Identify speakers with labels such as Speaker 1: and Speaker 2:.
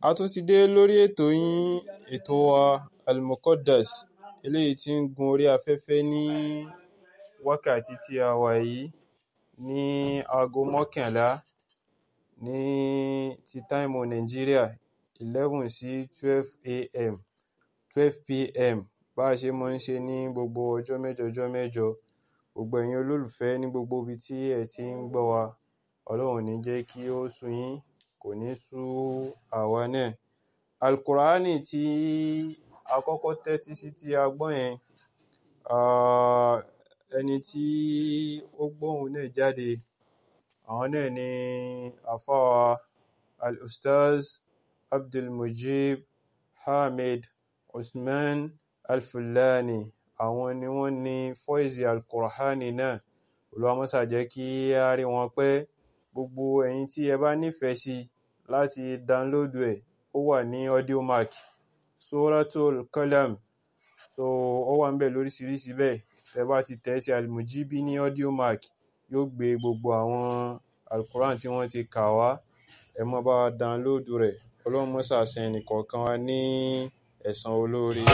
Speaker 1: A tún ti dé lórí ètò yín, ètò wa Al-Muqaddas, eléyìí tí ń gun orí afẹ́fẹ́ ní wákàtí tí a wà yìí ní aago mọ́kànlá ní ti táìmù Nàìjíríà, 11 sí 12 AM, 12 PM. Bá ṣe máa ń ṣe ní gbogbo ọjọ́ mẹ́jọ ọjọ́ mẹ́jọ. Gbogbo ẹ̀yin olólùfẹ́ ní gbogbo ibi tí ẹ ti ń gbọ́ wa, Ọlọ́run ò ní jẹ́ kí ó sú yín, kò ní sú àwa náà. Al-Qur'ani tí a kọ́kọ́ tẹ́tí sí tí a gbọ́ yẹn, ah, ẹni tí ó gbọ́ ohùn náà jáde, àwọn náà ni àfáà Al-Ustaz Abdulmujib Hamid Usman Al-Fullani. Àwọn ni wọ́n ní fọ́ìsì Al-Qur'ani náà. Olúwa máa ṣà jẹ́ kí a rí wọn pé gbogbo ẹ̀yin tí ẹ bá nífẹ̀ẹ́ sí láti download ẹ̀, ó wà ní Audiomack, Suratul Qalam. So ó wà níbẹ̀ lóríṣiríṣi bẹ́ẹ̀. Tẹ bá ti tẹ̀ sí Al-Mujibi ní Audiomack, yóò gbé gbogbo àwọn Al-Qur'an tí wọ́n ti kà wá. Ẹ máa bá wa download rẹ̀. Ọlọ́run máa ṣà san ẹnì kọ̀ọ̀kan wa ní ẹ̀san olóore.